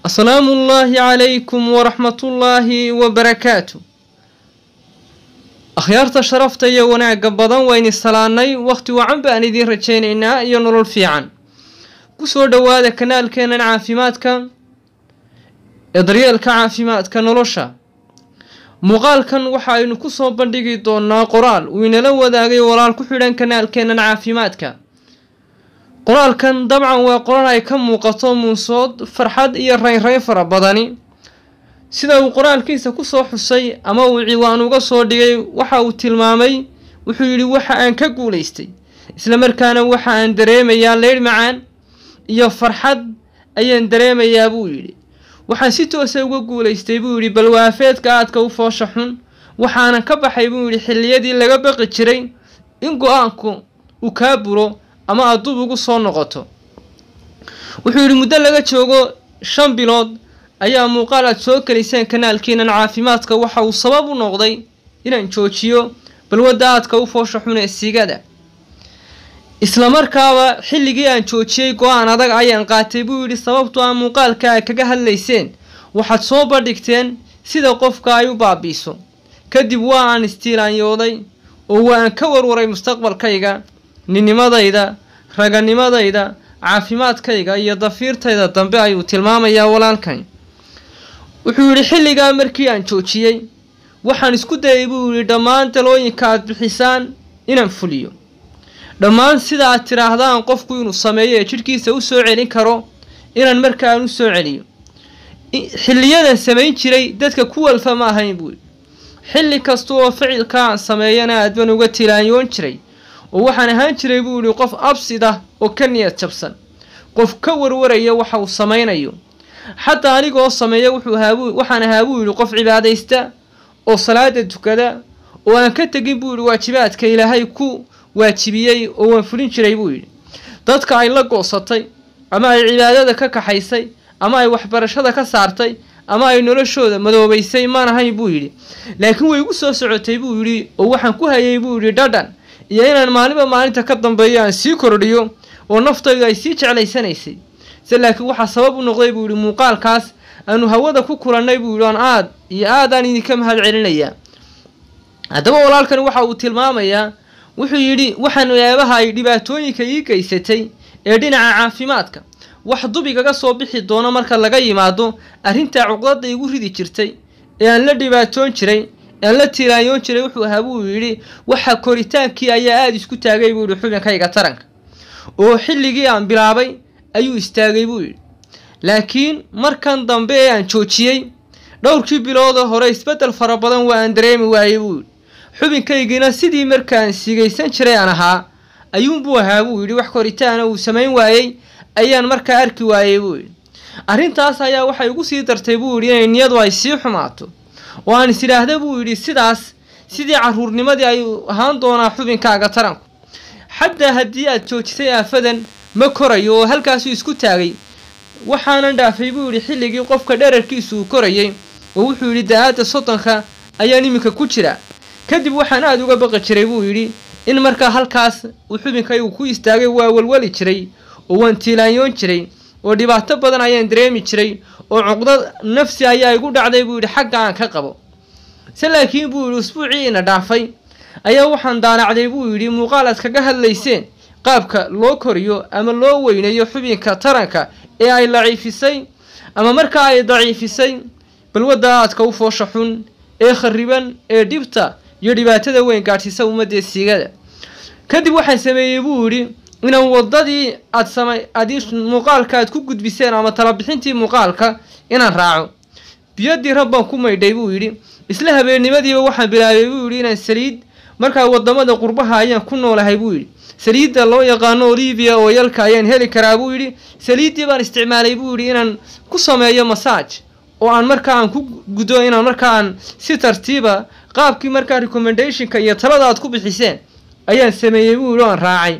asalaamu ullaahi calaykum waraxmatullaahi wabarakaatu akhyaarta sharafta iyo wanaagga badan wayni salaannay wakhti wacan baan idiin rajaynaynaa iyo nolol fiican ku soo dhowaada kanaalkeennan caafimaadka ee daryeelka caafimaadka nolosha muuqaalkan waxa aynu ku soo bandhigi doonaa qoraal uu inala wadaagay walaal ku xidhan kanaalkeennan caafimaadka qoraalkan dabcan waa qoraal ay ka muuqato muusood farxad iyo raynrayn fara badani sida uu qoraalkiisa kusoo xusay ama uu ciwaan uga soo dhigay waxa uu tilmaamay wuxuu yidhi waxa aan ka guulaystay islamarkaana waxa aan dareemayaa leydh macaan iyo farxad ayaan dareemayaa buu yidhi waxaan si toosa uga guulaystay buu yidhi balwaafeedka aadka u foosha xun waxaanan ka baxay buu yidhi xilliyadii laga baqi jiray in go-aanku uu kaa buro ama aad dub ugu soo noqoto wuxuu yidhi muddo laga joogo shan bilood ayaa muuqaal aad soo geliseen kanaalkiinan caafimaadka waxa uu sabab u noqday inaan joojiyo balwadda aadka u foosha xun ee siigada islamarkaaba xilligii aan joojiyey go-aan adag ayaan qaatay buu yidhi sababtu aan muuqaalka ay kaga hadlayseen waxaad soo bandhigteen sida qofka ay u baabiiso kadib waa aan istiilaanyooday oo waa aan ka warwaray mustaqbalkayga ninnimadayda raganimadayda caafimaadkayga iyo dafiirtayda dambe ayuu tilmaamayaa walaalkani wuxuu yidhi xilligaa markii aan joojiyey waxaan isku dayay buu yidhi dhammaan talooyinka aad bixisaan inaan fuliyo dhammaan sida aad tidhaahdaan qofku inuu sameeyo ee jidhkiisa u soo celin karo inaan markaan u soo celiyo xilliyadan samayn jiray dadka ku walfa ma ahayn buu yidhi xilli kasta oo ficilka aan sameeyana aad baan uga tilaanyoon jiray oo waxaan ahaan jiray buu yidhi qof absid ah oo ka niyad jabsan qof ka warwaraya waxa uu samaynayo xataa anigoo sameeya wuxuu ahaabuu waxaan ahaa buu yidhi qof cibaadaysta oo salaada tukada oo aan ka tegin buu yidhi waajibaadka ilaahay ku waajibiyey oo waan fulin jiray buu yidhi dadka ay la goosatay ama ay cibaadada ka kaxaysay ama ay waxbarashada ka saartay ama ay noloshooda madoobaysay maan ahayn buu yidhi laakiin way igu soo socotay buu yidhi oo waxaan ku hayay buu yidhi dhadhan iyo inaan maalinba maalinta ka dambeeyo aan sii kordhiyo oo naftaydu ay sii jeclaysanaysay se laakiin waxaa sabab u noqday buu yidhi muuqaalkaas aanu hawada ku kulannay buu yidhi aan aad iyo aadaan idinka mahad celinayaa haddaba walaalkani waxa uu tilmaamayaa wuxuu yidhi waxaan eebaha ay dhibaatooyinka ii geysatay ee dhinaca caafimaadka wax dubigaga soo bixi doono marka laga yimaado arrintaa cuqdada igu ridi jirtay ee aan la dhibaatoon jiray aan la tiiraanyoon jiray wuxuu ahaa buu yidhi waxa koritaankii ayaa aada isku taagay buu yidhi xubinkayga taranka oo xilligii aan bilaabay ayuu istaagay buu yidhi laakiin markan dambe ee aan joojiyey dhowrkii biloodoo hore isbeddel fara badan waa aan dareemi waayey buu yidhi xubinkaygiina sidii markaan sigaysan jiray aan ahaa ayuunbuu ahaa buu yidhi wax koritaana uu samayn waayey ayaan markaa arki waayey buu yidhi arrintaas ayaa waxay igu sii dartay buu yidhi inay niyadu ay sii xumaato oo aan is idhaahda buu yidhi sidaas sidii caruurnimadii ayuu ahaan doonaa xubinkaaga taranku xataa haddii aad joojisay aafadan ma korayo oo halkaasuu isku taagay waxaanan dhaafay buu yidhi xilligii qofka dherarkiisu uu korayay oo wuxuu yidhi da-aadda soddonka ayaan iminka ku jira kadib waxaan aada uga baqi jiray buu yidhi in markaa halkaas uu xubinkaygu ku istaagay waa walwali jiray oo waan tiilaanyoon jiray oo dhibaato badan ayaan dareemi jiray oo cuqdad nafsi ayaa igu dhacday buu yidhi xagga aan ka qabo se laakiin buu yidhi usbuucii ina dhaafay ayaa waxaan daanacday buu yidhi muuqaal aad kaga hadlayseen qaabka loo koriyo ama loo weynayo xubinka taranka ee ay daciifisay ama markaa ay daciifisay balwadda aadka u foosha xun ee khariban ee dhibta iyo dhibaatada weyn gaadhsiisa ummadee siigada kadib waxaan sameeyey buu yidhi inaan waddadii aad sama aad muuqaalka aad ku gudbiseen ama talabixintii muuqaalka inaan raaco biyadii rab baan ku maydhay buu yidhi isla habeennimadiiba waxaan bilaabay buu yidhi inaan saliid markaa waddamada qurbaha ayaan ku noolahay buu yidhi saliidda loo yaqaano olivia oo yalka ayaan heli karaa buu yidhi saliiddii baan isticmaalay buu yidhi inaan ku sameeyo masaaj oo aan markaa aan ku gudo inaan markaa aan si tartiiba qaabkii markaa recommendationka iyo talada aad ku bixiseen ayaan sameeyey buu yidhi o aan raacay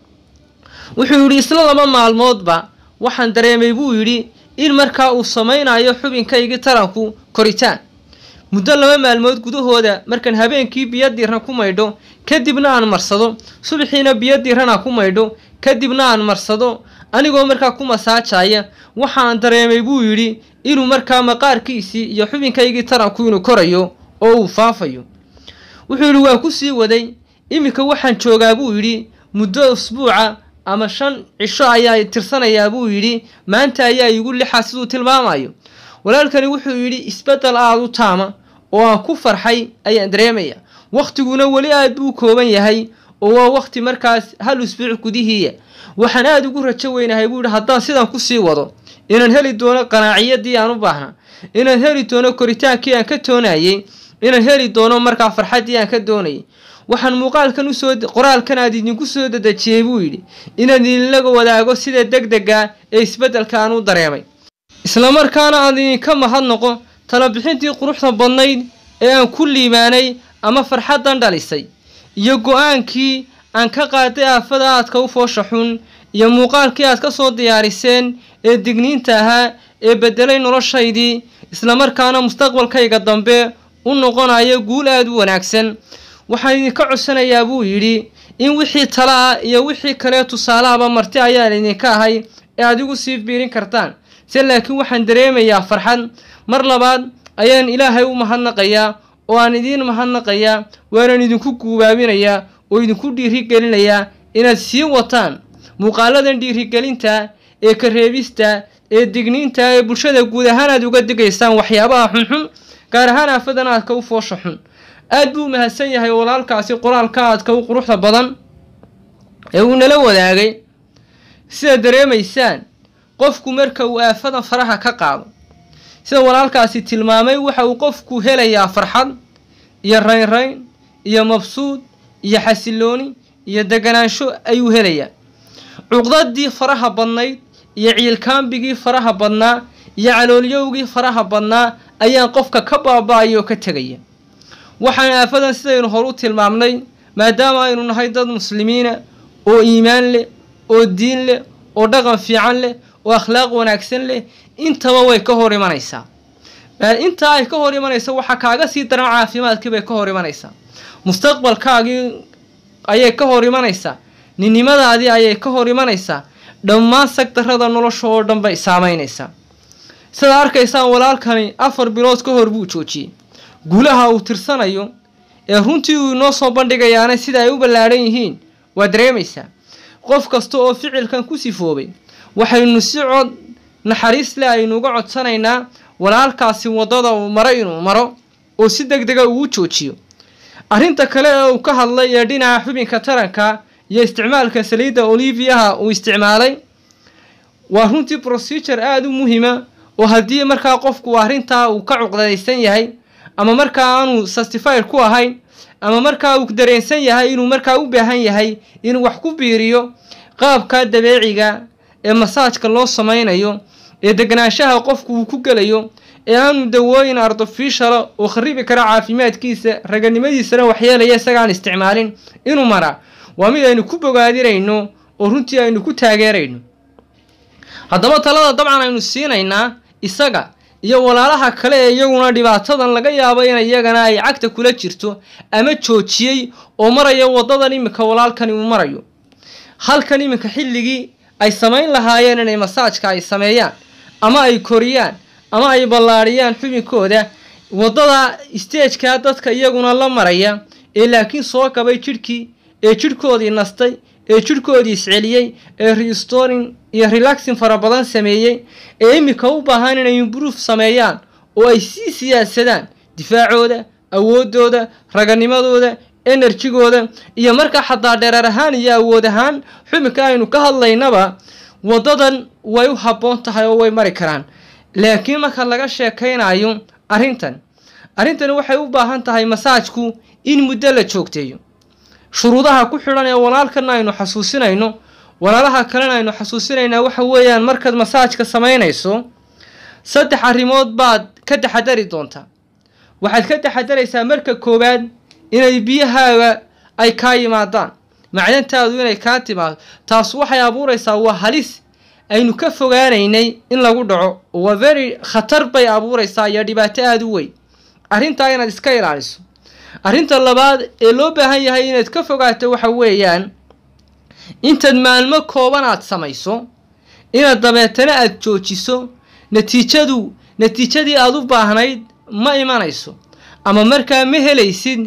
wuxuu yidhi isla laba maalmoodba waxaan dareemay buu yidhi in markaa uu samaynayo xubinkaygii taranku koritaan muddo laba maalmood gudahooda markaan habeenkii biyo diiran ku maydho kadibna aan marsado subaxiina biyo diiran aan ku maydho kadibna aan marsado anigoo markaa ku masaajaya waxaan dareemay buu yidhi inuu markaa maqaarkiisii iyo xubinkaygii taranku inuu korayo oo uu faafayo wuxuu yidhi waa ku sii waday iminka waxaan joogaa buu yidhi muddo usbuuca ama shan cisho ayaa tirsanayaa buu yidhi maanta ayaa igu lixa siduu tilmaamayo walaalkani wuxuu yidhi isbeddel aada u taama oo aan ku farxay ayaan dareemaya wakhtiguna weli aad buu kooban yahay oo waa wakhti markaas hal usbuuc gudihiiya waxaan aada ugu rajo weynahay buu yidhi haddaan sidan kusii wado inaan heli doono qanaaciyadii aan u baahna inaan heli doono koritaankii aan ka toonayey inaan heli doono markaa farxaddii aan ka doonayay waxaan muuqaalkan usoo qoraalkan aad idinku soo dadejiyey buu yidhi inaan idinlaga wadaago sida deg dega ee isbeddelka aan u dareemay islamarkaana aan idinka mahadnoqo talabixintii quruxda badnayd ee aan ku liimaanay ama farxaddan dhalisay iyo go-aankii aan ka qaaday aafada aadka u foosha xun iyo muuqaalkii aad ka soo diyaariseen ee digniinta ahaa ee beddelay noloshaydii islamarkaana mustaqbalkayga dambe u noqonaya guul aada u wanaagsan waxaan idinka codsanayaa buu yidhi in wixii tala ah iyo wixii kale tusaalahaba marti ayaan idinka ahay ee aad igu sii biirin kartaan se laakiin waxaan dareemayaa farxad mar labaad ayaan ilaahay u mahadnaqayaa oo aan idiin mahadnaqayaa waanaan idinku guubaabinayaa oo idinku dhiirigelinayaa inaad sii wataan muuqaaladan dhiirigelinta ee kareebista ee digniinta ee bulshada guud ahaan aad uga digaysaan waxyaabaha xunxun gaar ahaan aafadan aadka u foosha xun aad buu mahadsan yahay walaalkaasi qoraalka aadka u quruxda badan ee uu nala wadaagay sida dareemaysaan qofku marka uu aafadan faraha ka qaado sida walaalkaasi tilmaamay waxa uu qofku helayaa farxad iyo raynrayn iyo mabsuud iyo xasilooni iyo deganaansho ayuu helayaa cuqdadii faraha badnayd iyo ciilkaambigii faraha badnaa iyo caloolyowgii faraha badnaa ayaan qofka ka baaba-aya oo ka tegaya waxaan aafadan sidaynu horu tilmaamnay maadaama aynu nahay dad muslimiina oo iimaan leh oo diin leh oo dhaqan fiican leh oo akhlaaq wanaagsan leh intaba way ka hor imanaysaa intaa ay ka hor imanaysa waxaa kaaga sii daran caafimaadkii bay ka hor imanaysaa mustaqbalkaagii ayay ka hor imanaysaa ninnimadaadii ayay ka hor imanaysaa dhammaan sagdarrada nolosha oo dhan bay saameynaysaa sidaad arkaysaan walaalkani afar bilood ka hor buu joojiyey guulaha uu tirsanayo ee runtii uu inoo soo bandhigayaana sida ay u ballaadhan yihiin waa dareemaysaa qof kasta oo ficilkan ku sifoobay waxaynu si cod naxariis leh aynu uga codsanaynaa walaalkaasi waddada uu maro inuu maro oo si deg dega uu joojiyo arrinta kale ee uu ka hadlay ee dhinaca xubinka taranka iyo isticmaalka saliidda oliviaha uu isticmaalay waa runtii procedure aada u muhiima oo haddii markaa qofku arrintaa uu ka cuqdadaysan yahay ama markaa aanu sastified ku ahayn ama markaa uu dareensan yahay inuu markaa u baahan yahay inuu wax ku biiriyo qaabka dabeeciga ee masaajka loo samaynayo ee deganaanshaha qofku uu ku gelayo ee aanu dawooyin artificiala oo kharibi kara caafimaadkiisa raganimadiisana waxyeelaya isagaan isticmaalin inuu maraa waa mid aynu ku bogaadinayno oo runtii aynu ku taageerayno haddaba talada dabcan aynu siinaynaa isaga iyo walaalaha kale ee iyaguna dhibaatadan laga yaabo in iyagana ay cagta kula jirto ama joojiyey oo maraya waddadan iminka walaalkani uu marayo halkan iminka xilligii ay samayn lahaayeen inay masaajka ay sameeyaan ama ay koriyaan ama ay ballaadhiyaan xubinkooda waddada stageka dadka iyaguna la maraya ee laakiin soo gabay jidhkii ee jidhkoodii nastay ee jidhkoodii isceliyey ee restoring iyo relaxing fara badan sameeyey ee iminka u baahan inay improve sameeyaan oo ay sii siyaasadaan difaacooda awoodooda raganimadooda enerjigooda iyo markaa xataa dhereer ahaan iyo awood ahaan xubinka aynu ka hadlaynaba waddadan way u habboon tahay oo way mari karaan laakiin marka laga sheekaynayo arrintan arrintani waxay u baahan tahay masaajku in muddo la joogteeyo shuruudaha ku xidhan ee walaalkana aynu xasuusinayno walaalaha kalena aynu xasuusinaynaa waxa weeyaan markaad masaajka samaynayso saddex arrimood baad ka taxadari doontaa waxaad ka taxadaraysaa marka koowaad inay biyahaaga ay kaa yimaadaan macdantaadu inay kaa timaado taas waxay abuuraysaa waa halis aynu ka fogaanaynay in lagu dhaco waa very khatar bay abuuraysaa iyo dhibaato aada u weyn arrintaa inaad iska ilaaliso arrinta labaad ee loo baahan yahay inaad ka fogaato waxa weeyaan intaad maalmo kooban aad samayso inaad dabeetana aada joojiso natiijadu natiijadii aada u baahnayd ma imanayso ama markaa ma helaysid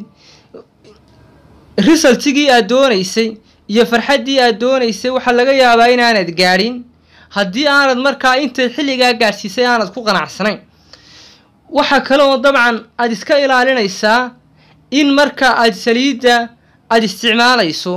risaltigii aad doonaysay iyo farxaddii aad doonaysay waxaa laga yaabaa inaanad gaadhin haddii aanad markaa intay xilligaa gaadhsiisay aanad ku qanacsanayn waxaa kale oo dabcan aada iska ilaalinaysaa in marka aada saliidda aada isticmaalayso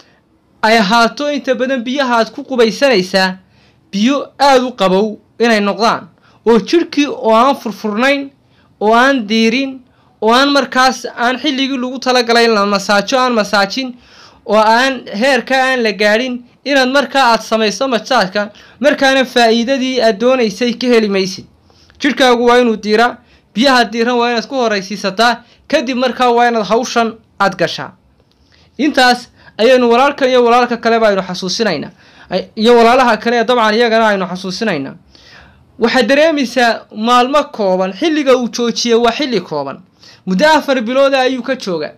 ay ahaato inta badan biyaha aad ku qubaysanaysaa biyo aada u qabow inay noqdaan oo jidhkii oo aan furfurnayn oo aan diirin oo aan markaas aan xilligii lagu talagalay la masaajo aan masaajin oo aan heerka aan la gaadhin inaad markaa aada samayso masaajka markaana faa'iidadii aad doonaysay ka heli maysid jidhkaagu waa inuu diiraa biyaha diiran waa inaad ku horaysiisataa kadib markaa waa inaad hawshan aada gashaa intaas ayaynu walaalkan iyo walaalka kaleba aynu xasuusinaynaa iyo walaalaha kale ee dabcan iyagana aynu xasuusinaynaa waxaad dareemaysaa maalmo kooban xilliga uu joojiyey waa xilli kooban muddo afar bilooda ayuu ka jooga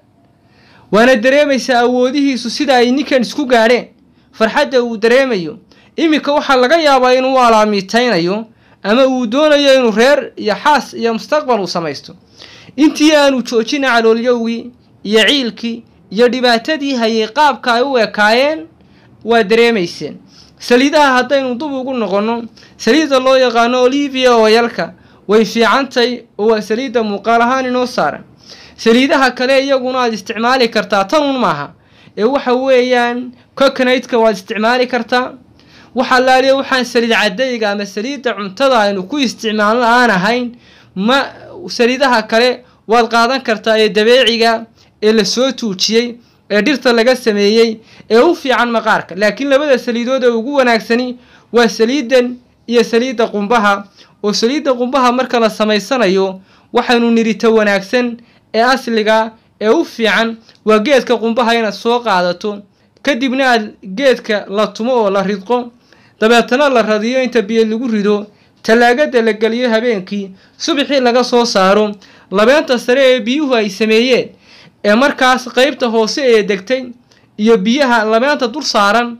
waana dareemaysaa awoodihiisu sida ay ninkan isku gaadheen farxadda uu dareemayo iminka waxaa laga yaabaa inuu alaamiitaynayo ama uu doonayo inuu reer iyo xaas iyo mustaqbal uu samaysto intii aanu joojina caloolyowgii iyo ciilkii iyo dhibaatadii hayay qaabka ay u ekaayeen waa dareemayseen saliidaha haddaynu dub ugu noqonno saliidda loo yaqaano olivia oyalka way fiicantay oo waa saliidda muuqaal ahaan inoo saaran saliidaha kale iyaguna aad isticmaali kartaa tanun maaha ee waxa weeyaan coconaydka waad isticmaali kartaa waxa laaliya waxaan saliid cadayga ama saliidda cuntada aynu ku isticmaalno aan ahayn ma saliidaha kale waad qaadan kartaa ee dabeeciga ee lasoo tuujiyey ee dhirta laga sameeyey ee u fiican maqaarka laakiin labada saliidood ee ugu wanaagsani waa saliidan iyo saliidda qumbaha oo saliidda qumbaha marka la samaysanayo waxaynu nirita wanaagsan ee asliga ee u fiican waa geedka qumbaha inaad soo qaadato kadibna aad geedka la tumo oo la ridqo dabeetana la radiyo inta biyo lagu rido tallaagada la geliyo habeenkii subaxii laga soo saaro labeenta sare ee biyuhu ay sameeyeen ee markaas qeybta hoose ee degtay iyo biyaha labeenta dul saaran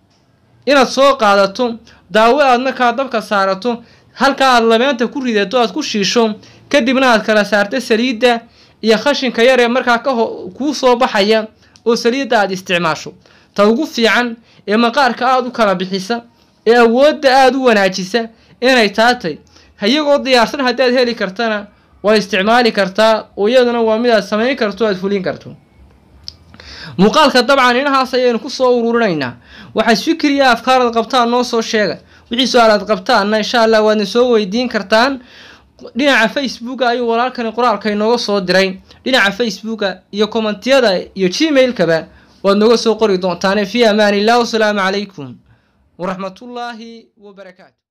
inaad soo qaadato daawo aad markaa dabka saarato halkaa aad labeenta ku ridato aad ku shiisho kadibna aad kala saarta saliidda iyo khashinka yar ee markaa ka kuu soo baxaya oo saliidda aad isticmaasho ta ugu fiican ee maqaarka aada u kala bixisa ee awoodda aada u wanaajisa inay taatay iyagoo diyaarsan haddaad heli kartana waa isticmaali kartaa oo iyaduna waa mid aad samayn karto aad fulin karto muuqaalka dabcan inahaas ayaynu kusoo ururinaynaa waxaad fikriya afkaarad qabtaan noo soo sheega wixii su-aalaad qabtaanna insha allah waadna soo weydiin kartaan dhinaca facebooka ayuu walaalkani qoraalka inooga soo diray dhinaca facebooka iyo kommentiyada iyo gmailkaba waad nooga soo qori doontaane fii amaan illah wasalaamu calaykum waraxmatullaahi wabarakaatu